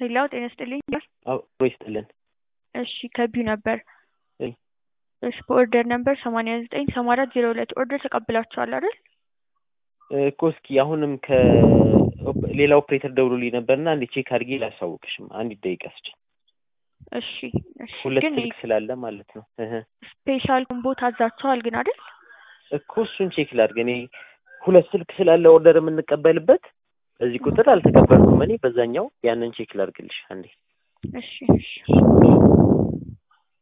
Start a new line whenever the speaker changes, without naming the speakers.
ሄላው ጤና ይስጥልኝ።
አብሮ ይስጥልን።
እሺ ከቢው ነበር።
እይ።
እሺ በኦርደር ነበር ሰማንያ ዘጠኝ ሰማንያ አራት ዜሮ ሁለት ኦርደር ተቀብላችኋል አይደል?
እኮ እስኪ አሁንም ከሌላ ኦፕሬተር ደውሎልኝ ነበርና አንዴ ቼክ አድርጌ ላሳውቅሽም። አንዲት ደቂቃ ስጭኝ።
እሺ እሺ።
ሁለት
ግን
ስልክ ስላለ ማለት ነው። እህ
ስፔሻል ኮምቦ ታዛችኋል ግን አይደል?
እኮ እሱን ቼክ ላድርግ። እኔ ሁለት ስልክ ስላለ ኦርደር የምንቀበልበት በዚህ ቁጥር አልተቀበልኩም እኔ በዛኛው ያንን ቼክ ላድርግልሽ አንዴ።
እሺ እሺ።